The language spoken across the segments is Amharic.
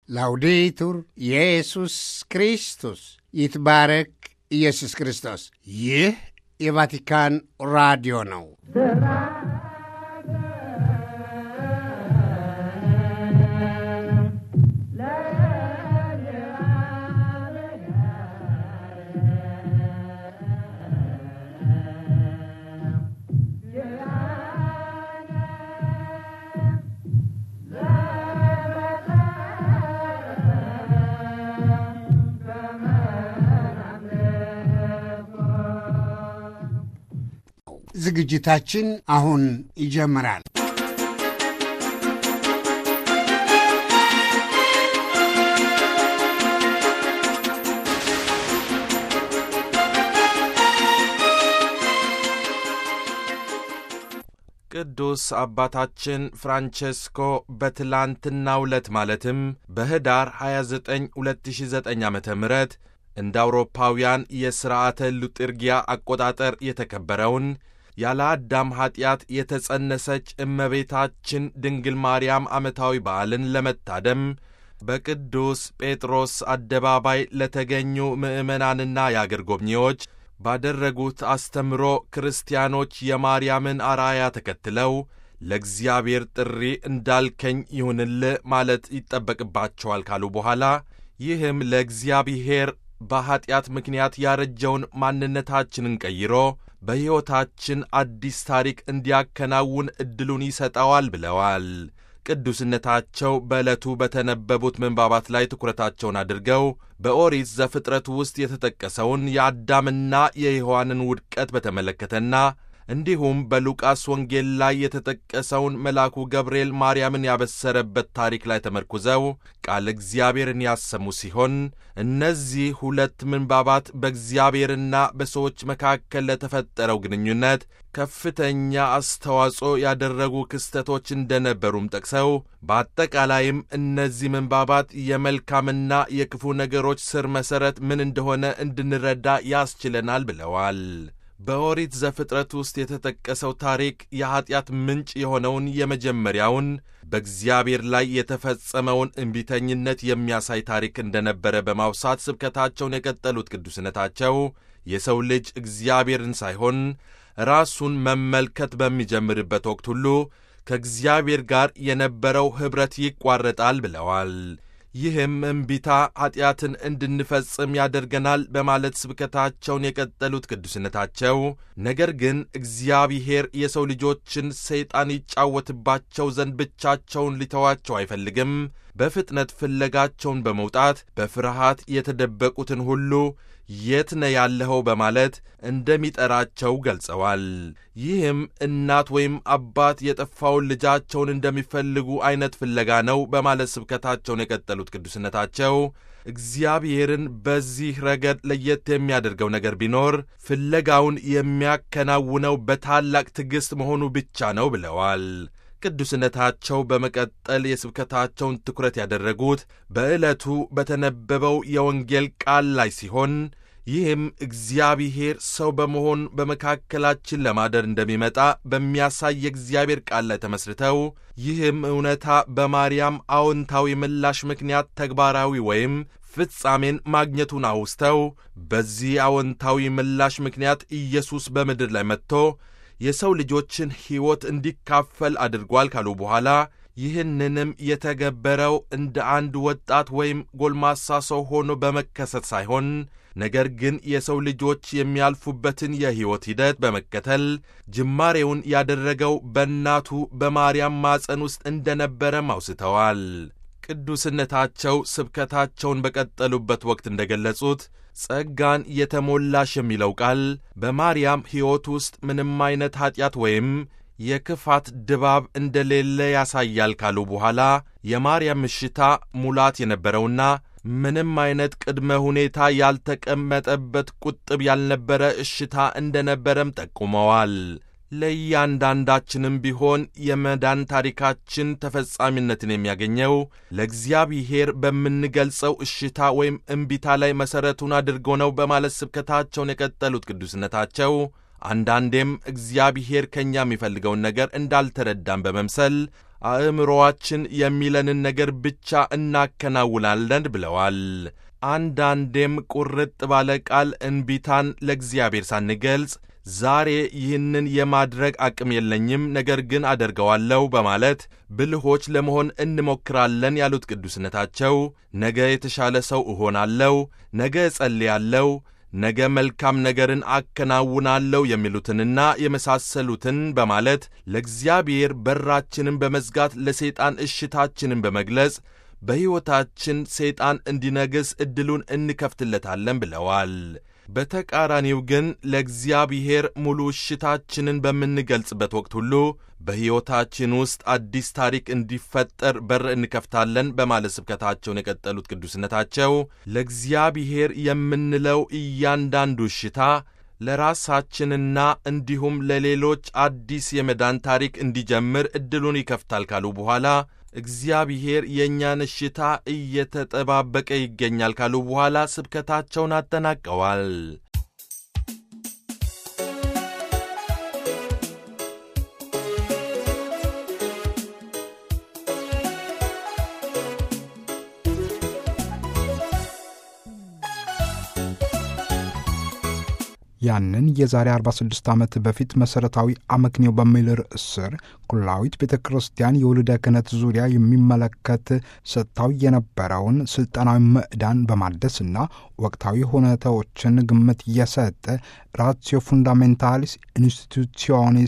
ላውዴቱር ኢየሱስ ክርስቶስ ይትባረክ ኢየሱስ ክርስቶስ። ይህ የቫቲካን ራዲዮ ነው። ዝግጅታችን አሁን ይጀምራል። ቅዱስ አባታችን ፍራንቼስኮ በትላንትናው ዕለት ማለትም በኅዳር 29 2009 ዓ ም እንደ አውሮፓውያን የሥርዓተ ሉጥርጊያ አቆጣጠር የተከበረውን ያለ አዳም ኀጢአት የተጸነሰች እመቤታችን ድንግል ማርያም ዓመታዊ በዓልን ለመታደም በቅዱስ ጴጥሮስ አደባባይ ለተገኙ ምዕመናንና የአገር ጎብኚዎች ባደረጉት አስተምሮ ክርስቲያኖች የማርያምን አርአያ ተከትለው ለእግዚአብሔር ጥሪ እንዳልከኝ ይሁንልህ ማለት ይጠበቅባቸዋል ካሉ በኋላ ይህም ለእግዚአብሔር በኀጢአት ምክንያት ያረጀውን ማንነታችንን ቀይሮ በሕይወታችን አዲስ ታሪክ እንዲያከናውን ዕድሉን ይሰጠዋል ብለዋል። ቅዱስነታቸው በዕለቱ በተነበቡት ምንባባት ላይ ትኩረታቸውን አድርገው በኦሪት ዘፍጥረት ውስጥ የተጠቀሰውን የአዳምና የሔዋንን ውድቀት በተመለከተና እንዲሁም በሉቃስ ወንጌል ላይ የተጠቀሰውን መልአኩ ገብርኤል ማርያምን ያበሰረበት ታሪክ ላይ ተመርኩዘው ቃል እግዚአብሔርን ያሰሙ ሲሆን እነዚህ ሁለት ምንባባት በእግዚአብሔርና በሰዎች መካከል ለተፈጠረው ግንኙነት ከፍተኛ አስተዋጽኦ ያደረጉ ክስተቶች እንደነበሩም ጠቅሰው በአጠቃላይም እነዚህ ምንባባት የመልካምና የክፉ ነገሮች ስር መሠረት ምን እንደሆነ እንድንረዳ ያስችለናል ብለዋል። በኦሪት ዘፍጥረት ውስጥ የተጠቀሰው ታሪክ የኀጢአት ምንጭ የሆነውን የመጀመሪያውን በእግዚአብሔር ላይ የተፈጸመውን እምቢተኝነት የሚያሳይ ታሪክ እንደነበረ በማውሳት ስብከታቸውን የቀጠሉት ቅዱስነታቸው የሰው ልጅ እግዚአብሔርን ሳይሆን ራሱን መመልከት በሚጀምርበት ወቅት ሁሉ ከእግዚአብሔር ጋር የነበረው ኅብረት ይቋረጣል ብለዋል። ይህም እምቢታ ኀጢአትን እንድንፈጽም ያደርገናል በማለት ስብከታቸውን የቀጠሉት ቅዱስነታቸው፣ ነገር ግን እግዚአብሔር የሰው ልጆችን ሰይጣን ይጫወትባቸው ዘንድ ብቻቸውን ሊተዋቸው አይፈልግም። በፍጥነት ፍለጋቸውን በመውጣት በፍርሃት የተደበቁትን ሁሉ የት ነ ያለኸው በማለት እንደሚጠራቸው ገልጸዋል። ይህም እናት ወይም አባት የጠፋውን ልጃቸውን እንደሚፈልጉ አይነት ፍለጋ ነው በማለት ስብከታቸውን የቀጠሉት ቅዱስነታቸው እግዚአብሔርን በዚህ ረገድ ለየት የሚያደርገው ነገር ቢኖር ፍለጋውን የሚያከናውነው በታላቅ ትዕግሥት መሆኑ ብቻ ነው ብለዋል። ቅዱስነታቸው በመቀጠል የስብከታቸውን ትኩረት ያደረጉት በዕለቱ በተነበበው የወንጌል ቃል ላይ ሲሆን ይህም እግዚአብሔር ሰው በመሆን በመካከላችን ለማደር እንደሚመጣ በሚያሳይ የእግዚአብሔር ቃል ላይ ተመስርተው ይህም እውነታ በማርያም አዎንታዊ ምላሽ ምክንያት ተግባራዊ ወይም ፍጻሜን ማግኘቱን አውስተው በዚህ አዎንታዊ ምላሽ ምክንያት ኢየሱስ በምድር ላይ መጥቶ የሰው ልጆችን ሕይወት እንዲካፈል አድርጓል ካሉ በኋላ ይህንንም የተገበረው እንደ አንድ ወጣት ወይም ጎልማሳ ሰው ሆኖ በመከሰት ሳይሆን ነገር ግን የሰው ልጆች የሚያልፉበትን የሕይወት ሂደት በመከተል ጅማሬውን ያደረገው በእናቱ በማርያም ማፀን ውስጥ እንደነበረም አውስተዋል። ቅዱስነታቸው ስብከታቸውን በቀጠሉበት ወቅት እንደገለጹት ጸጋን የተሞላሽ የሚለው ቃል በማርያም ሕይወት ውስጥ ምንም አይነት ኀጢአት ወይም የክፋት ድባብ እንደሌለ ያሳያል ካሉ በኋላ የማርያም እሽታ ሙላት የነበረውና ምንም አይነት ቅድመ ሁኔታ ያልተቀመጠበት ቁጥብ ያልነበረ እሽታ እንደነበረም ጠቁመዋል። ለእያንዳንዳችንም ቢሆን የመዳን ታሪካችን ተፈጻሚነትን የሚያገኘው ለእግዚአብሔር በምንገልጸው እሽታ ወይም እምቢታ ላይ መሠረቱን አድርጎ ነው በማለት ስብከታቸውን የቀጠሉት ቅዱስነታቸው አንዳንዴም እግዚአብሔር ከእኛ የሚፈልገውን ነገር እንዳልተረዳን በመምሰል አእምሮዋችን የሚለንን ነገር ብቻ እናከናውናለን ብለዋል። አንዳንዴም ቁርጥ ባለ ቃል እንቢታን ለእግዚአብሔር ሳንገልጽ ዛሬ ይህንን የማድረግ አቅም የለኝም፣ ነገር ግን አደርገዋለሁ በማለት ብልሆች ለመሆን እንሞክራለን ያሉት ቅዱስነታቸው ነገ የተሻለ ሰው እሆናለሁ፣ ነገ እጸልያለሁ፣ ነገ መልካም ነገርን አከናውናለሁ የሚሉትንና የመሳሰሉትን በማለት ለእግዚአብሔር በራችንን በመዝጋት ለሰይጣን እሽታችንን በመግለጽ በሕይወታችን ሰይጣን እንዲነግስ ዕድሉን እንከፍትለታለን ብለዋል። በተቃራኒው ግን ለእግዚአብሔር ሙሉ እሽታችንን በምንገልጽበት ወቅት ሁሉ በሕይወታችን ውስጥ አዲስ ታሪክ እንዲፈጠር በር እንከፍታለን በማለት ስብከታቸውን የቀጠሉት ቅዱስነታቸው ለእግዚአብሔር የምንለው እያንዳንዱ እሽታ ለራሳችንና እንዲሁም ለሌሎች አዲስ የመዳን ታሪክ እንዲጀምር ዕድሉን ይከፍታል ካሉ በኋላ እግዚአብሔር የእኛን እሽታ እየተጠባበቀ ይገኛል ካሉ በኋላ ስብከታቸውን አጠናቀዋል። ያንን የዛሬ 46 ዓመት በፊት መሠረታዊ አመክንዮ በሚል ርዕስ ስር ኩላዊት ቤተ ክርስቲያን የውልደ ክህነት ዙሪያ የሚመለከት ሰጥታው የነበረውን ሥልጠናዊ ምዕዳን በማደስና ወቅታዊ ሁኔታዎችን ግምት የሰጠ ራትዮ ፉንዳሜንታሊስ ኢንስቲቱሲዮኒስ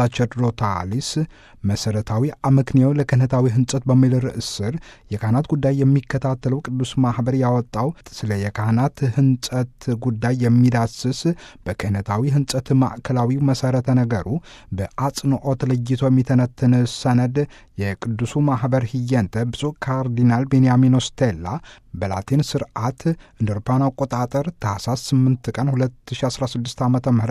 ሳቸርዶታሊስ መሠረታዊ አመክንዮ ለክህነታዊ ሕንጸት በሚል ርዕስ ስር የካህናት ጉዳይ የሚከታተለው ቅዱስ ማኅበር ያወጣው ስለ የካህናት ሕንጸት ጉዳይ የሚዳስስ በክህነታዊ ሕንጸት ማዕከላዊው መሠረተ ነገሩ በአጽንዖት ለይቶ የሚተነትን ሰነድ የቅዱሱ ማኅበር ህየንተ ብፁዕ ካርዲናል ቤንያሚን ስቴላ በላቲን ስርዓት እንደ አውሮፓውያን አቆጣጠር ታኅሳስ 8 ቀን 2016 ዓ ም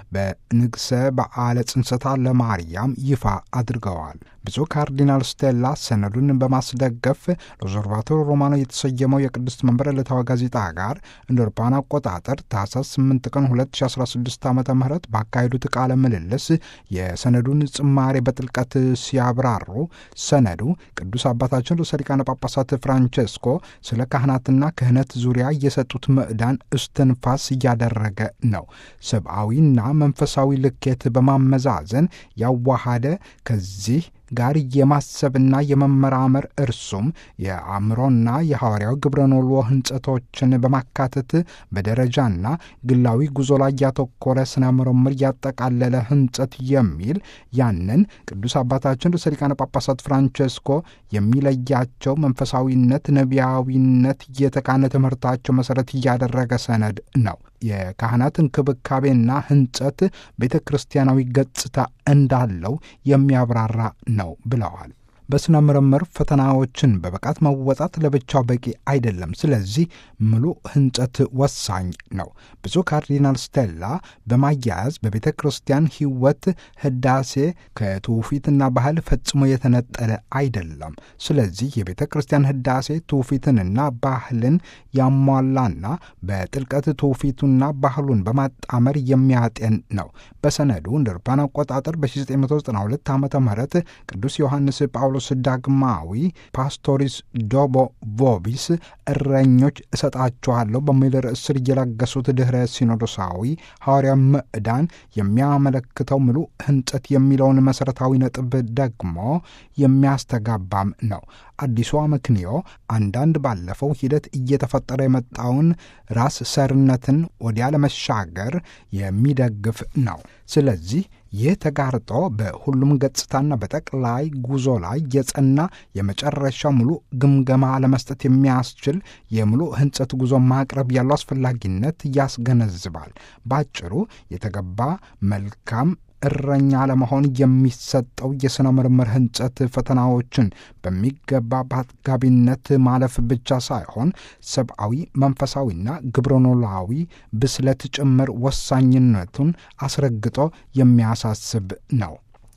በንግሰ በዓለ ጽንሰታ ለማርያም ይፋ አድርገዋል። ብፁዕ ካርዲናል ስቴላ ሰነዱን በማስደገፍ ሎዞርቫቶር ሮማኖ የተሰየመው የቅድስት መንበር ዕለታዊ ጋዜጣ ጋር እንደ አውሮፓውያን አቆጣጠር ታኅሳስ 8 ቀን 2016 ዓ ም ባካሄዱት ቃለ ምልልስ የሰነዱን ጽማሬ በጥልቀት ሲያብራሩ ሰነዱ ቅዱስ አባታችን ርዕሰ ሊቃነ ጳጳሳት ፍራንቼስኮ ስለ ካህናትና ክህነት ዙሪያ የሰጡት ምዕዳን እስትንፋስ እያደረገ ነው። ሰብአዊና መንፈሳዊ ልኬት በማመዛዘን ያዋሃደ ከዚህ ጋር የማሰብና የመመራመር እርሱም የአእምሮና የሐዋርያው ግብረ ኖሎ ህንጸቶችን በማካተት በደረጃና ግላዊ ጉዞ ላይ ያተኮረ ስነ ምርምር ያጠቃለለ ህንጸት የሚል ያንን ቅዱስ አባታችን ርዕሰ ሊቃነ ጳጳሳት ፍራንቼስኮ የሚለያቸው መንፈሳዊነት፣ ነቢያዊነት የተቃነ ትምህርታቸው መሠረት እያደረገ ሰነድ ነው። የካህናት እንክብካቤና ህንጸት ቤተ ክርስቲያናዊ ገጽታ እንዳለው የሚያብራራ ነው ብለዋል። በሥነ ምርምር ፈተናዎችን በብቃት መወጣት ለብቻው በቂ አይደለም። ስለዚህ ሙሉ ህንጸት ወሳኝ ነው። ብፁዕ ካርዲናል ስቴላ በማያያዝ በቤተ ክርስቲያን ሕይወት ህዳሴ ከትውፊትና ባህል ፈጽሞ የተነጠለ አይደለም። ስለዚህ የቤተ ክርስቲያን ህዳሴ ትውፊትንና ባህልን ያሟላና በጥልቀት ትውፊቱና ባህሉን በማጣመር የሚያጤን ነው። በሰነዱ እንደ አውሮፓውያን አቆጣጠር በ1992 ዓ ም ቅዱስ ዮሐንስ ጳውሎስ ዳግማዊ ፓስቶሪስ ዶቦ ቮቢስ እረኞች እሰጣችኋለሁ በሚል ርዕስ ስር እየለገሱት ድኅረ ሲኖዶሳዊ ሐዋርያ ምዕዳን የሚያመለክተው ሙሉ ህንጸት የሚለውን መሠረታዊ ነጥብ ደግሞ የሚያስተጋባም ነው። አዲሱ አመክንዮ አንዳንድ ባለፈው ሂደት እየተፈጠረ የመጣውን ራስ ሰርነትን ወዲያ ለመሻገር የሚደግፍ ነው። ስለዚህ ይህ ተጋርጦ በሁሉም ገጽታና በጠቅላይ ጉዞ ላይ የጸና የመጨረሻ ሙሉ ግምገማ ለመስጠት የሚያስችል የሙሉ ህንጸት ጉዞ ማቅረብ ያለው አስፈላጊነት ያስገነዝባል። ባጭሩ የተገባ መልካም እረኛ ለመሆን የሚሰጠው የሥነ ምርምር ህንጸት ፈተናዎችን በሚገባ በአጥጋቢነት ማለፍ ብቻ ሳይሆን ሰብአዊ፣ መንፈሳዊና ግብረኖላዊ ብስለት ጭምር ወሳኝነቱን አስረግጦ የሚያሳስብ ነው።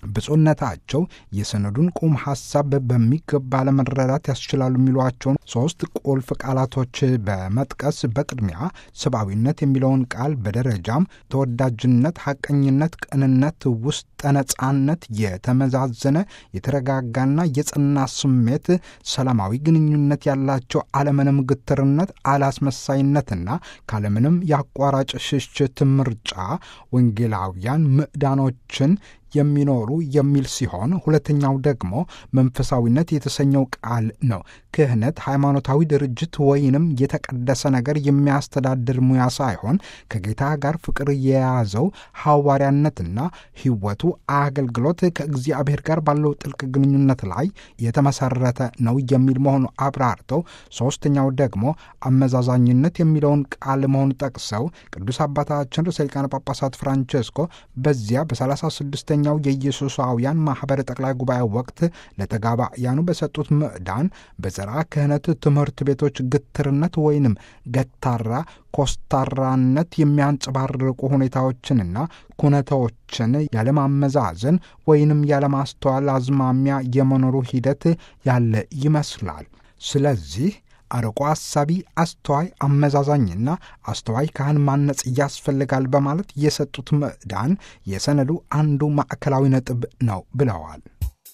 ብፁዕነታቸው የሰነዱን ቁም ሐሳብ በሚገባ ለመረዳት ያስችላሉ የሚሏቸውን ሶስት ቁልፍ ቃላቶች በመጥቀስ በቅድሚያ ሰብአዊነት የሚለውን ቃል በደረጃም ተወዳጅነት፣ ሐቀኝነት፣ ቅንነት፣ ውስጠ ነጻነት፣ የተመዛዘነ የተረጋጋና የጸና ስሜት፣ ሰላማዊ ግንኙነት ያላቸው አለምንም ግትርነት፣ አላስመሳይነትና ካለምንም የአቋራጭ ሽሽት ምርጫ ወንጌላውያን ምዕዳኖችን የሚኖሩ የሚል ሲሆን ሁለተኛው ደግሞ መንፈሳዊነት የተሰኘው ቃል ነው። ክህነት ሃይማኖታዊ ድርጅት ወይንም የተቀደሰ ነገር የሚያስተዳድር ሙያ ሳይሆን ከጌታ ጋር ፍቅር የያዘው ሐዋርያነትና ሕይወቱ አገልግሎት ከእግዚአብሔር ጋር ባለው ጥልቅ ግንኙነት ላይ የተመሰረተ ነው የሚል መሆኑ አብራርተው፣ ሦስተኛው ደግሞ አመዛዛኝነት የሚለውን ቃል መሆኑ ጠቅሰው ቅዱስ አባታችን ርዕሰ ሊቃነ ጳጳሳት ፍራንቼስኮ በዚያ በሰላሳ ስድስተኛ ኛው የኢየሱሳውያን ማኅበር ጠቅላይ ጉባኤ ወቅት ለተጋባያኑ በሰጡት ምዕዳን በዘርዓ ክህነት ትምህርት ቤቶች ግትርነት ወይንም ገታራ ኮስታራነት የሚያንጸባርቁ ሁኔታዎችንና ኩነታዎችን ያለማመዛዘን ወይንም ያለማስተዋል አዝማሚያ የመኖሩ ሂደት ያለ ይመስላል። ስለዚህ አርቆ አሳቢ፣ አስተዋይ፣ አመዛዛኝና አስተዋይ ካህን ማነጽ ያስፈልጋል በማለት የሰጡት ምዕዳን የሰነዱ አንዱ ማዕከላዊ ነጥብ ነው ብለዋል።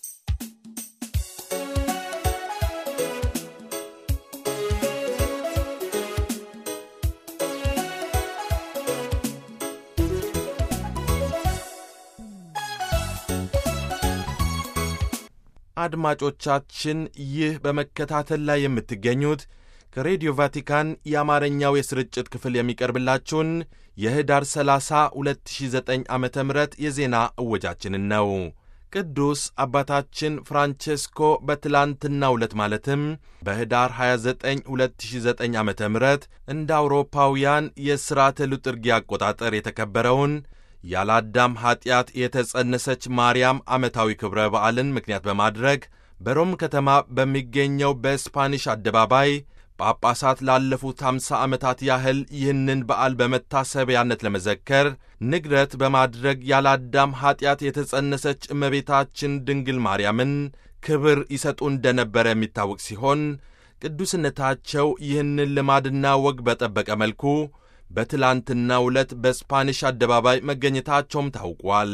አድማጮቻችን ይህ በመከታተል ላይ የምትገኙት ከሬዲዮ ቫቲካን የአማርኛው የስርጭት ክፍል የሚቀርብላችሁን የህዳር 30 2009 ዓ ም የዜና እወጃችንን ነው። ቅዱስ አባታችን ፍራንቼስኮ በትላንትናው ዕለት ማለትም በህዳር 29 2009 ዓ ም እንደ አውሮፓውያን የሥርዓተ ሉጥርጊ አቆጣጠር የተከበረውን ያለ አዳም ኀጢአት የተጸነሰች ማርያም ዓመታዊ ክብረ በዓልን ምክንያት በማድረግ በሮም ከተማ በሚገኘው በስፓኒሽ አደባባይ ጳጳሳት ላለፉት አምሳ ዓመታት ያህል ይህንን በዓል በመታሰቢያነት ለመዘከር ንግረት በማድረግ ያለ አዳም ኀጢአት የተጸነሰች እመቤታችን ድንግል ማርያምን ክብር ይሰጡ እንደነበረ የሚታወቅ ሲሆን ቅዱስነታቸው ይህንን ልማድና ወግ በጠበቀ መልኩ በትላንትናው ዕለት በስፓኒሽ አደባባይ መገኘታቸውም ታውቋል።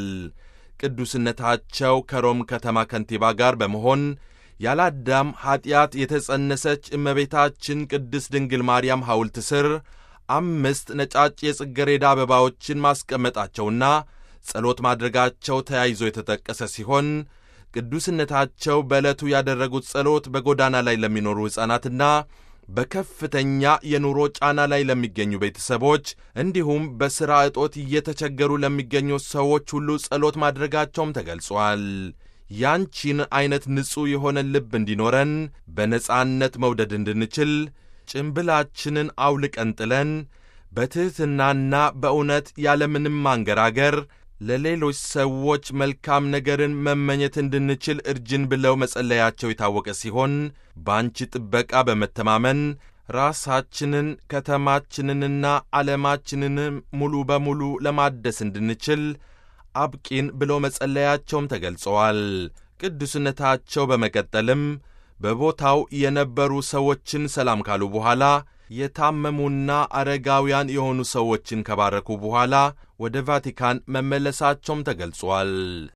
ቅዱስነታቸው ከሮም ከተማ ከንቲባ ጋር በመሆን ያለ አዳም ኀጢአት የተጸነሰች እመቤታችን ቅድስት ድንግል ማርያም ሐውልት ስር አምስት ነጫጭ የጽጌረዳ አበባዎችን ማስቀመጣቸውና ጸሎት ማድረጋቸው ተያይዞ የተጠቀሰ ሲሆን ቅዱስነታቸው በዕለቱ ያደረጉት ጸሎት በጎዳና ላይ ለሚኖሩ ሕፃናትና በከፍተኛ የኑሮ ጫና ላይ ለሚገኙ ቤተሰቦች እንዲሁም በሥራ እጦት እየተቸገሩ ለሚገኙ ሰዎች ሁሉ ጸሎት ማድረጋቸውም ተገልጿል። ያንቺን ዐይነት ንጹሕ የሆነ ልብ እንዲኖረን በነጻነት መውደድ እንድንችል ጭምብላችንን አውልቀን ጥለን በትሕትናና በእውነት ያለምንም ማንገራገር ለሌሎች ሰዎች መልካም ነገርን መመኘት እንድንችል እርጅን ብለው መጸለያቸው የታወቀ ሲሆን በአንቺ ጥበቃ በመተማመን ራሳችንን ከተማችንንና ዓለማችንንም ሙሉ በሙሉ ለማደስ እንድንችል አብቂን ብለው መጸለያቸውም ተገልጸዋል። ቅዱስነታቸው በመቀጠልም በቦታው የነበሩ ሰዎችን ሰላም ካሉ በኋላ የታመሙና አረጋውያን የሆኑ ሰዎችን ከባረኩ በኋላ ወደ ቫቲካን መመለሳቸውም ተገልጿል።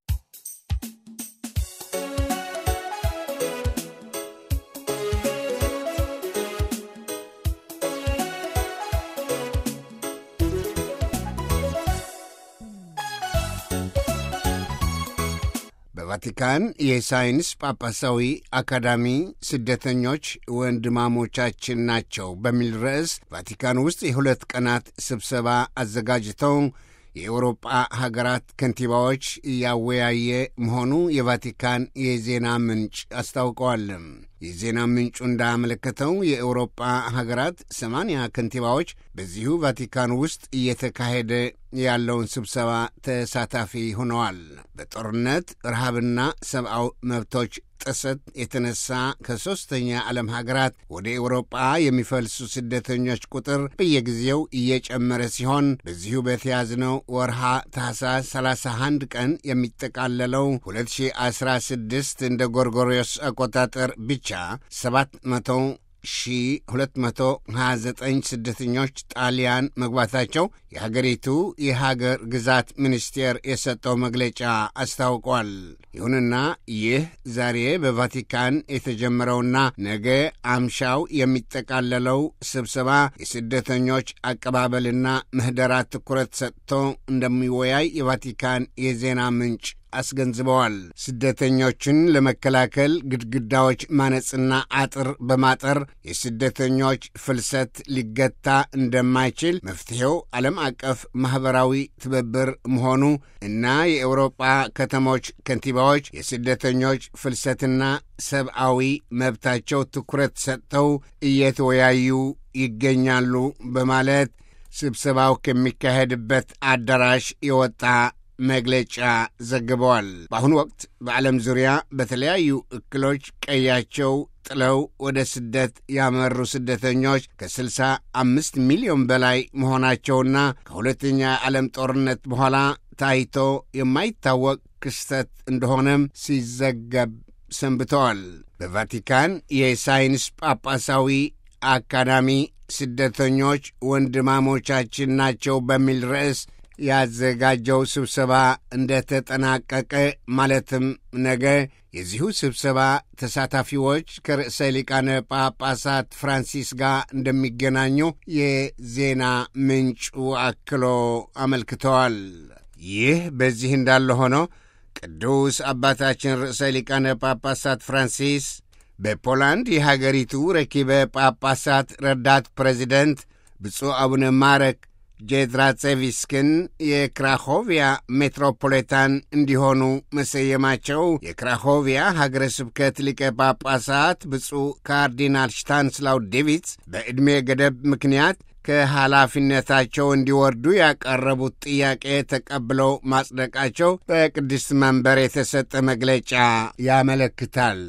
በቫቲካን የሳይንስ ጳጳሳዊ አካዳሚ ስደተኞች ወንድማሞቻችን ናቸው በሚል ርዕስ ቫቲካን ውስጥ የሁለት ቀናት ስብሰባ አዘጋጅተው የአውሮጳ ሀገራት ከንቲባዎች እያወያየ መሆኑ የቫቲካን የዜና ምንጭ አስታውቀዋል። የዜና ምንጩ እንዳመለከተው የአውሮጳ ሀገራት ሰማንያ ከንቲባዎች በዚሁ ቫቲካን ውስጥ እየተካሄደ ያለውን ስብሰባ ተሳታፊ ሆነዋል። በጦርነት ረሃብና ሰብአዊ መብቶች ጥሰት የተነሳ ከሦስተኛ ዓለም ሀገራት ወደ ኤውሮጳ የሚፈልሱ ስደተኞች ቁጥር በየጊዜው እየጨመረ ሲሆን በዚሁ በተያዝነው ወርሃ ታህሳስ 31 ቀን የሚጠቃለለው 2016 እንደ ጎርጎሪዮስ አቆጣጠር ብቻ 700 1229 ስደተኞች ጣሊያን መግባታቸው የሀገሪቱ የሀገር ግዛት ሚኒስቴር የሰጠው መግለጫ አስታውቋል። ይሁንና ይህ ዛሬ በቫቲካን የተጀመረውና ነገ አምሻው የሚጠቃለለው ስብሰባ የስደተኞች አቀባበልና ምህደራት ትኩረት ሰጥቶ እንደሚወያይ የቫቲካን የዜና ምንጭ አስገንዝበዋል። ስደተኞችን ለመከላከል ግድግዳዎች ማነጽና አጥር በማጠር የስደተኞች ፍልሰት ሊገታ እንደማይችል መፍትሔው ዓለም አቀፍ ማኅበራዊ ትብብር መሆኑ እና የአውሮጳ ከተሞች ከንቲባዎች የስደተኞች ፍልሰትና ሰብአዊ መብታቸው ትኩረት ሰጥተው እየተወያዩ ይገኛሉ በማለት ስብሰባው ከሚካሄድበት አዳራሽ የወጣ መግለጫ ዘግበዋል። በአሁኑ ወቅት በዓለም ዙሪያ በተለያዩ እክሎች ቀያቸው ጥለው ወደ ስደት ያመሩ ስደተኞች ከ65 ሚሊዮን በላይ መሆናቸውና ከሁለተኛ የዓለም ጦርነት በኋላ ታይቶ የማይታወቅ ክስተት እንደሆነም ሲዘገብ ሰንብተዋል። በቫቲካን የሳይንስ ጳጳሳዊ አካዳሚ ስደተኞች ወንድማሞቻችን ናቸው በሚል ርዕስ ያዘጋጀው ስብሰባ እንደተጠናቀቀ ማለትም ነገ የዚሁ ስብሰባ ተሳታፊዎች ከርዕሰ ሊቃነ ጳጳሳት ፍራንሲስ ጋር እንደሚገናኙ የዜና ምንጩ አክሎ አመልክተዋል። ይህ በዚህ እንዳለ ሆኖ ቅዱስ አባታችን ርዕሰ ሊቃነ ጳጳሳት ፍራንሲስ በፖላንድ የሀገሪቱ ረኪበ ጳጳሳት ረዳት ፕሬዚደንት ብፁዕ አቡነ ማረክ ጄድራጼቪስክን የክራኮቪያ ሜትሮፖሊታን እንዲሆኑ መሰየማቸው የክራኮቪያ ሀገረ ስብከት ሊቀ ጳጳሳት ብፁዕ ካርዲናል ሽታንስላው ዴቪትስ በዕድሜ ገደብ ምክንያት ከኃላፊነታቸው እንዲወርዱ ያቀረቡት ጥያቄ ተቀብለው ማጽደቃቸው በቅድስት መንበር የተሰጠ መግለጫ ያመለክታል።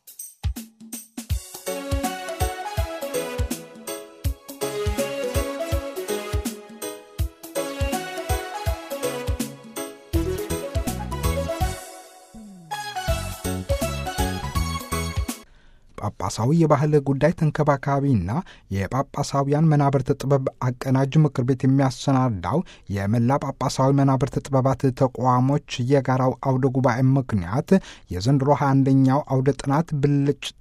ጳጳሳዊ የባህል ጉዳይ ተንከባካቢና የጳጳሳውያን መናብርት ጥበብ አቀናጅ ምክር ቤት የሚያሰናዳው የመላ ጳጳሳዊ መናብርት ጥበባት ተቋሞች የጋራው አውደ ጉባኤ ምክንያት የዘንድሮ 21ኛው አውደ ጥናት ብልጭታ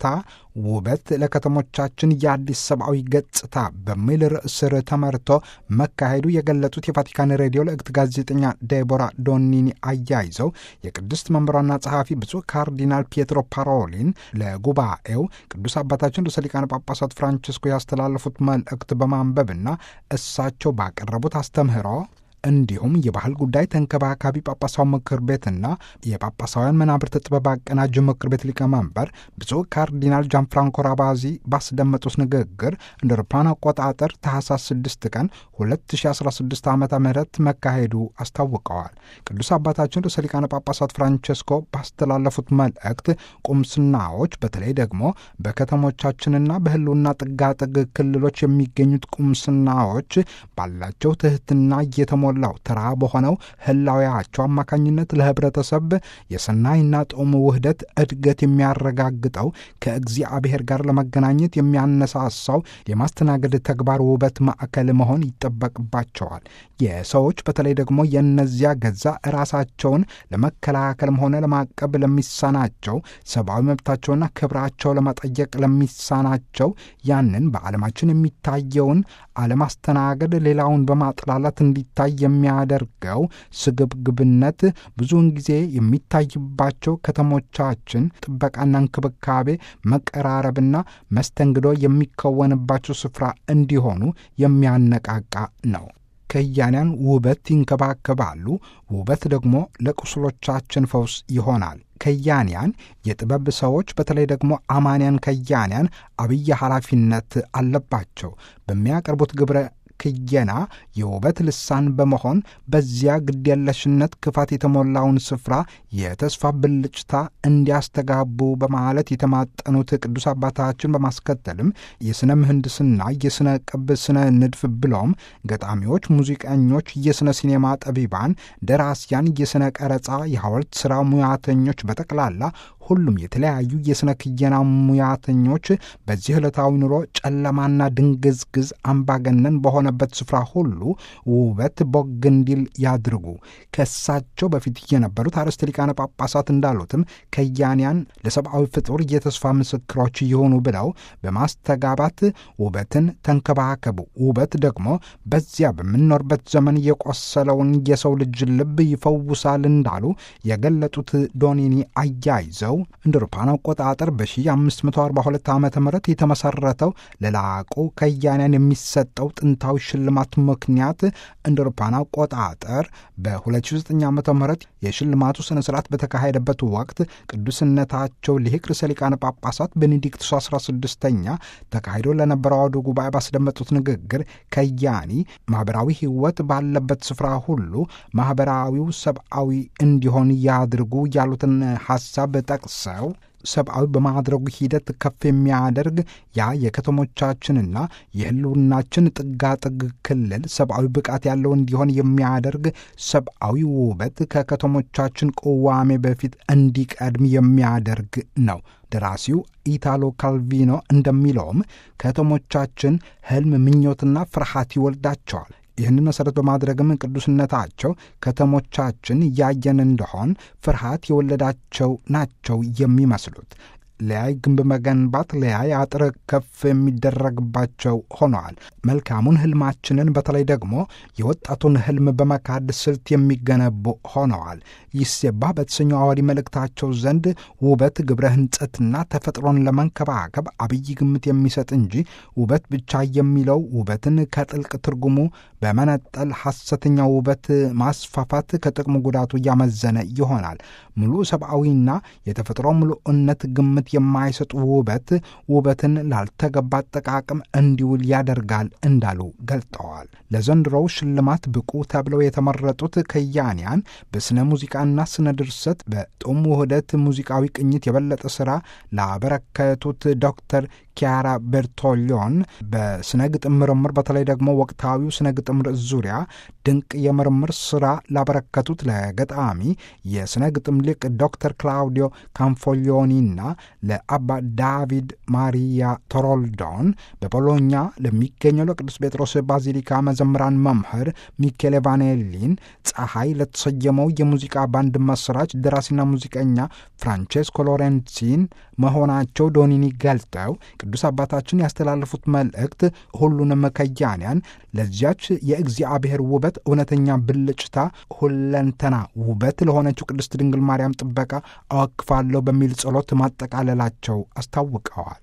ውበት ለከተሞቻችን የአዲስ ሰብአዊ ገጽታ በሚል ርዕስ ስር ተመርቶ መካሄዱ የገለጹት የቫቲካን ሬዲዮ ለእግት ጋዜጠኛ ዴቦራ ዶኒኒ አያይዘው የቅድስት መንበሯና ጸሐፊ ብፁዕ ካርዲናል ፒየትሮ ፓሮሊን ለጉባኤው ቅዱስ አባታችን ርዕሰ ሊቃነ ጳጳሳት ፍራንቺስኮ ያስተላለፉት መልእክት በማንበብና እሳቸው ባቀረቡት አስተምህሮ እንዲሁም የባህል ጉዳይ ተንከባካቢ ጳጳሳዊ ምክር ቤትና የጳጳሳውያን መናብርት ጥበብ አቀናጅ ምክር ቤት ሊቀመንበር ብፁዕ ካርዲናል ጃንፍራንኮ ራባዚ ባስደመጡት ንግግር እንደ አውሮፓውያን አቆጣጠር ታህሳስ 6 ቀን 2016 ዓ ም መካሄዱ አስታውቀዋል። ቅዱስ አባታችን ርዕሰ ሊቃነ ጳጳሳት ፍራንቸስኮ ባስተላለፉት መልእክት ቁምስናዎች በተለይ ደግሞ በከተሞቻችንና በህልውና ጥጋጥግ ክልሎች የሚገኙት ቁምስናዎች ባላቸው ትህትና እየተሞላው ተራ በሆነው ህላዊያቸው አማካኝነት ለህብረተሰብ የሰናይና ጦም ውህደት እድገት የሚያረጋግጠው ከእግዚአብሔር ጋር ለመገናኘት የሚያነሳሳው የማስተናገድ ተግባር ውበት ማዕከል መሆን ይጠበቅባቸዋል። የሰዎች በተለይ ደግሞ የእነዚያ ገዛ ራሳቸውን ለመከላከልም ሆነ ለማቀብ ለሚሳናቸው ሰብአዊ መብታቸውና ክብራቸው ለመጠየቅ ለሚሳናቸው ያንን በዓለማችን የሚታየውን አለማስተናገድ ሌላውን በማጥላላት እንዲታይ የሚያደርገው ስግብግብነት ብዙውን ጊዜ የሚታይባቸው ከተሞቻችን ጥበቃና እንክብካቤ፣ መቀራረብና መስተንግዶ የሚከወንባቸው ስፍራ እንዲሆኑ የሚያነቃቃ ነው። ከያንያን ውበት ይንከባከባሉ። ውበት ደግሞ ለቁስሎቻችን ፈውስ ይሆናል። ከያንያን የጥበብ ሰዎች በተለይ ደግሞ አማንያን ከያንያን አብይ ኃላፊነት አለባቸው። በሚያቀርቡት ግብረ ክየና የውበት ልሳን በመሆን በዚያ ግድየለሽነት ክፋት የተሞላውን ስፍራ የተስፋ ብልጭታ እንዲያስተጋቡ በማለት የተማጠኑት ቅዱስ አባታችን በማስከተልም የሥነ ምህንድስና፣ የሥነ ቅብ፣ ስነ ንድፍ ብሎም ገጣሚዎች፣ ሙዚቀኞች፣ የሥነ ሲኔማ ጠቢባን፣ ደራሲያን፣ የሥነ ቀረጻ፣ የሐውልት ሥራ ሙያተኞች በጠቅላላ ሁሉም የተለያዩ የሥነ ክየና ሙያተኞች በዚህ ዕለታዊ ኑሮ ጨለማና ድንግዝግዝ አምባገነን በሆነበት ስፍራ ሁሉ ውበት ቦግ እንዲል ያድርጉ። ከእሳቸው በፊት የነበሩት አርዕስተ ሊቃነ ጳጳሳት እንዳሉትም ከያንያን ለሰብአዊ ፍጡር የተስፋ ምስክሮች ይሆኑ ብለው በማስተጋባት ውበትን ተንከባከቡ። ውበት ደግሞ በዚያ በምንኖርበት ዘመን የቆሰለውን የሰው ልጅ ልብ ይፈውሳል እንዳሉ የገለጡት ዶኒኒ አያይዘው እንደ አውሮፓውያን አቆጣጠር በ1542 ዓ ም የተመሰረተው ለላቁ ከያንያን የሚሰጠው ጥንታዊ ሽልማት ምክንያት እንደ አውሮፓውያን አቆጣጠር በ2009 ዓ ም የሽልማቱ ስነ ስርዓት በተካሄደበት ወቅት ቅዱስነታቸው ሊቅ ርዕሰ ሊቃነ ጳጳሳት ቤኔዲክቱስ 16ኛ ተካሂዶ ለነበረው አውደ ጉባኤ ባስደመጡት ንግግር ከያኒ ማኅበራዊ ሕይወት ባለበት ስፍራ ሁሉ ማኅበራዊው ሰብአዊ እንዲሆን ያድርጉ ያሉትን ሐሳብ ጠቅሰው ሰብአዊ በማድረጉ ሂደት ከፍ የሚያደርግ ያ የከተሞቻችንና የሕልውናችን ጥጋጥግ ክልል ሰብአዊ ብቃት ያለው እንዲሆን የሚያደርግ ሰብአዊ ውበት ከከተሞቻችን ቅዋሜ በፊት እንዲቀድም የሚያደርግ ነው። ደራሲው ኢታሎ ካልቪኖ እንደሚለውም ከተሞቻችን ሕልም፣ ምኞትና ፍርሃት ይወልዳቸዋል። ይህንን መሠረት በማድረግም ቅዱስነታቸው ከተሞቻችን ያየን እንደሆን ፍርሃት የወለዳቸው ናቸው የሚመስሉት። ለያይ ግንብ መገንባት ለያይ አጥር ከፍ የሚደረግባቸው ሆነዋል። መልካሙን ህልማችንን በተለይ ደግሞ የወጣቱን ህልም በመካድ ስልት የሚገነቡ ሆነዋል። ይሴባ በተሰኘው አዋዲ መልእክታቸው ዘንድ ውበት ግብረ ህንጸትና ተፈጥሮን ለመንከባከብ አብይ ግምት የሚሰጥ እንጂ ውበት ብቻ የሚለው ውበትን ከጥልቅ ትርጉሙ በመነጠል ሐሰተኛ ውበት ማስፋፋት ከጥቅሙ ጉዳቱ እያመዘነ ይሆናል። ሙሉ ሰብአዊና የተፈጥሮ ሙሉእነት ግምት የማይሰጥ ውበት ውበትን ላልተገባ አጠቃቀም እንዲውል ያደርጋል እንዳሉ ገልጠዋል። ለዘንድሮው ሽልማት ብቁ ተብለው የተመረጡት ከያንያን በሥነ ሙዚቃና ስነ ድርሰት በጡም ውህደት ሙዚቃዊ ቅኝት የበለጠ ሥራ ላበረከቱት ዶክተር ኪያራ ቤርቶሊዮን በስነ ግጥም ምርምር በተለይ ደግሞ ወቅታዊው ስነ ግጥም ርዕስ ዙሪያ ድንቅ የምርምር ስራ ላበረከቱት ለገጣሚ የስነ ግጥም ሊቅ ዶክተር ክላውዲዮ ካንፎሊዮኒና ለአባ ዳቪድ ማሪያ ቶሮልዶን በቦሎኛ ለሚገኘው ለቅዱስ ጴጥሮስ ባዚሊካ መዘምራን መምህር ሚኬሌ ቫኔሊን ፀሐይ ለተሰየመው የሙዚቃ ባንድ መስራች ደራሲና ሙዚቀኛ ፍራንቼስኮ ሎሬንሲን መሆናቸው ዶኒኒ ገልጠው ቅዱስ አባታችን ያስተላለፉት መልእክት ሁሉንም ከያንያን ለዚያች የእግዚአብሔር ውበት እውነተኛ ብልጭታ ሁለንተና ውበት ለሆነችው ቅድስት ድንግል ማርያም ጥበቃ አወክፋለሁ በሚል ጸሎት ማጠቃለላቸው አስታውቀዋል።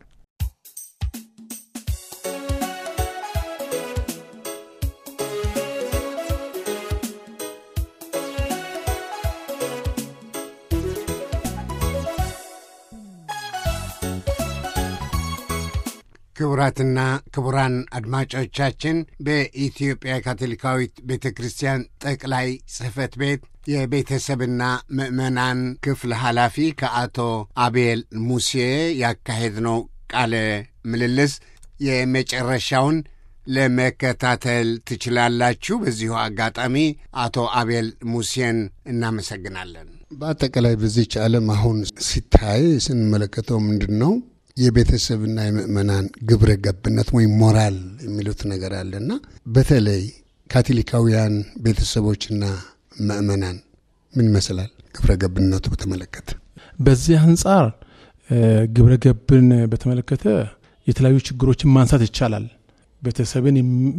ክቡራትና ክቡራን አድማጮቻችን በኢትዮጵያ ካቶሊካዊት ቤተ ክርስቲያን ጠቅላይ ጽሕፈት ቤት የቤተሰብና ምዕመናን ክፍል ኃላፊ ከአቶ አቤል ሙሴ ያካሄድነው ቃለ ምልልስ የመጨረሻውን ለመከታተል ትችላላችሁ። በዚሁ አጋጣሚ አቶ አቤል ሙሴን እናመሰግናለን። በአጠቃላይ በዚች ዓለም አሁን ሲታይ ስንመለከተው ምንድን ነው የቤተሰብና የምእመናን ግብረ ገብነት ወይም ሞራል የሚሉት ነገር አለና በተለይ ካቶሊካውያን ቤተሰቦችና ምእመናን ምን ይመስላል ግብረ ገብነቱ በተመለከተ? በዚህ አንጻር ግብረ ገብን በተመለከተ የተለያዩ ችግሮችን ማንሳት ይቻላል። ቤተሰብን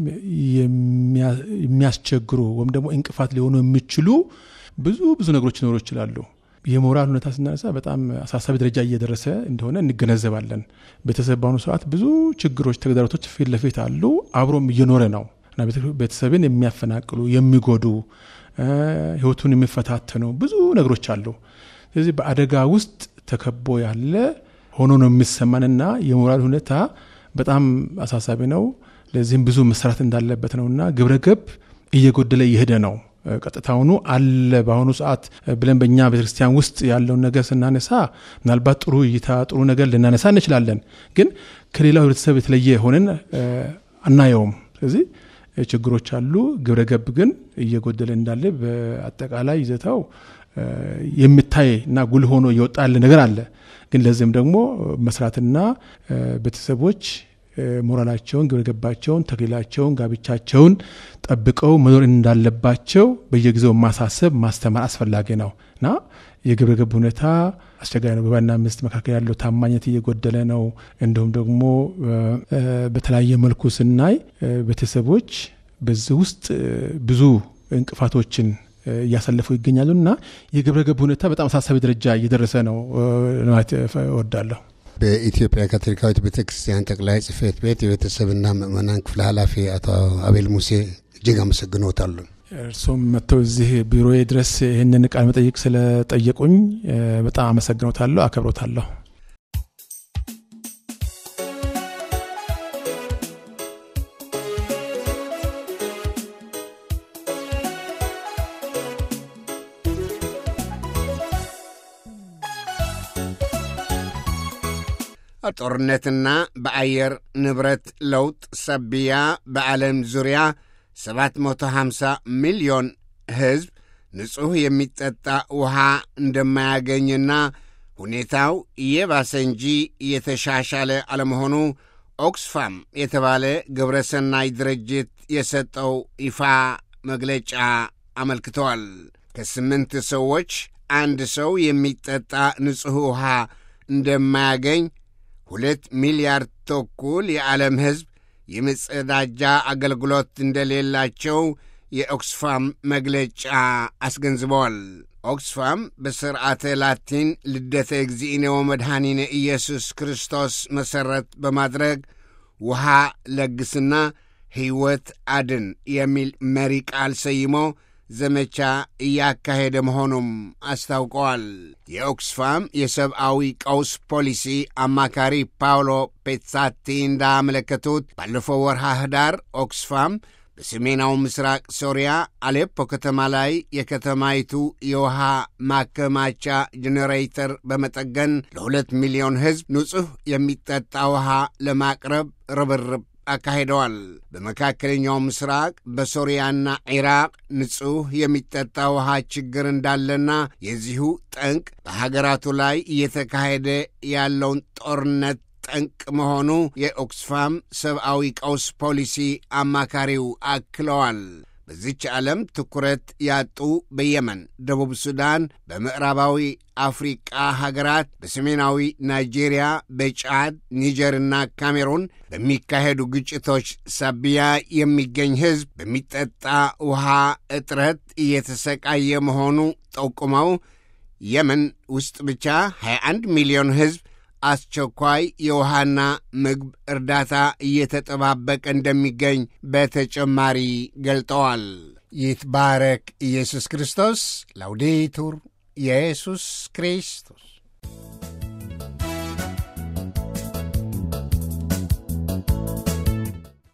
የሚያስቸግሩ ወይም ደግሞ እንቅፋት ሊሆኑ የሚችሉ ብዙ ብዙ ነገሮች ሊኖሩ ይችላሉ። የሞራል ሁኔታ ስናነሳ በጣም አሳሳቢ ደረጃ እየደረሰ እንደሆነ እንገነዘባለን። ቤተሰብ በአሁኑ ሰዓት ብዙ ችግሮች፣ ተግዳሮቶች ፊት ለፊት አሉ። አብሮም እየኖረ ነው እና ቤተሰብን የሚያፈናቅሉ የሚጎዱ፣ ህይወቱን የሚፈታተኑ ብዙ ነገሮች አሉ። ስለዚህ በአደጋ ውስጥ ተከቦ ያለ ሆኖ ነው የሚሰማንና የሞራል ሁኔታ በጣም አሳሳቢ ነው። ለዚህም ብዙ መስራት እንዳለበት ነውና ግብረ ገብ እየጎደለ እየሄደ ነው። ቀጥታውኑ አለ በአሁኑ ሰዓት ብለን በእኛ ቤተክርስቲያን ውስጥ ያለውን ነገር ስናነሳ ምናልባት ጥሩ እይታ ጥሩ ነገር ልናነሳ እንችላለን። ግን ከሌላው ህብረተሰብ የተለየ ሆነን አናየውም። ስለዚህ ችግሮች አሉ። ግብረ ገብ ግን እየጎደለ እንዳለ በአጠቃላይ ይዘታው የሚታይ እና ጉልህ ሆኖ እየወጣ ያለ ነገር አለ። ግን ለዚህም ደግሞ መስራትና ቤተሰቦች ሞራላቸውን፣ ግብረገባቸውን፣ ተክሊላቸውን፣ ጋብቻቸውን ጠብቀው መኖር እንዳለባቸው በየጊዜው ማሳሰብ ማስተማር አስፈላጊ ነው እና የግብረገብ ሁኔታ አስቸጋሪ ነው። በባልና ሚስት መካከል ያለው ታማኝነት እየጎደለ ነው። እንዲሁም ደግሞ በተለያየ መልኩ ስናይ ቤተሰቦች በዚህ ውስጥ ብዙ እንቅፋቶችን እያሳለፉ ይገኛሉ እና የግብረገብ ሁኔታ በጣም አሳሳቢ ደረጃ እየደረሰ ነው ማለት እወዳለሁ። በኢትዮጵያ ካቶሊካዊት ቤተ ክርስቲያን ጠቅላይ ጽሕፈት ቤት የቤተሰብና ምእመናን ክፍል ኃላፊ አቶ አቤል ሙሴ እጅግ አመሰግኖታለሁ። እርሱም መጥተው እዚህ ቢሮዬ ድረስ ይህንን ቃለ መጠይቅ ስለጠየቁኝ በጣም አመሰግኖታለሁ፣ አከብሮታለሁ። ጦርነትና በአየር ንብረት ለውጥ ሰቢያ በዓለም ዙሪያ 750 ሚሊዮን ሕዝብ ንጹሕ የሚጠጣ ውሃ እንደማያገኝና ሁኔታው እየባሰ እንጂ እየተሻሻለ አለመሆኑ ኦክስፋም የተባለ ግብረ ሰናይ ድርጅት የሰጠው ይፋ መግለጫ አመልክተዋል። ከስምንት ሰዎች አንድ ሰው የሚጠጣ ንጹሕ ውሃ እንደማያገኝ ሁለት ሚሊያርድ ተኩል የዓለም ሕዝብ የመጸዳጃ አገልግሎት እንደሌላቸው የኦክስፋም መግለጫ አስገንዝበዋል። ኦክስፋም በስርዓተ ላቲን ልደተ እግዚእነ ወመድኃኒነ ኢየሱስ ክርስቶስ መሠረት በማድረግ ውሃ ለግስና ሕይወት አድን የሚል መሪ ቃል ሰይሞ ዘመቻ እያካሄደ መሆኑም አስታውቀዋል። የኦክስፋም የሰብአዊ ቀውስ ፖሊሲ አማካሪ ፓውሎ ፔትሳቲ እንዳመለከቱት ባለፈው ወርሃ ህዳር ኦክስፋም በሰሜናዊ ምስራቅ ሶሪያ አሌፖ ከተማ ላይ የከተማይቱ የውሃ ማከማቻ ጄኔሬተር በመጠገን ለሁለት ሚሊዮን ሕዝብ ንጹሕ የሚጠጣ ውሃ ለማቅረብ ርብርብ አካሂደዋል። በመካከለኛው ምስራቅ በሶሪያና ኢራቅ ንጹሕ የሚጠጣ ውሃ ችግር እንዳለና የዚሁ ጠንቅ በሀገራቱ ላይ እየተካሄደ ያለውን ጦርነት ጠንቅ መሆኑ የኦክስፋም ሰብአዊ ቀውስ ፖሊሲ አማካሪው አክለዋል። በዚች ዓለም ትኩረት ያጡ በየመን፣ ደቡብ ሱዳን፣ በምዕራባዊ አፍሪቃ ሀገራት፣ በሰሜናዊ ናይጄሪያ፣ በጫድ፣ ኒጀርና ካሜሩን በሚካሄዱ ግጭቶች ሳቢያ የሚገኝ ሕዝብ በሚጠጣ ውሃ እጥረት እየተሰቃየ መሆኑ ጠቁመው የመን ውስጥ ብቻ 21 ሚሊዮን ሕዝብ አስቸኳይ የውሃና ምግብ እርዳታ እየተጠባበቀ እንደሚገኝ በተጨማሪ ገልጠዋል። ይትባረክ ኢየሱስ ክርስቶስ። ላውዴቱር ኢየሱስ ክርስቶስ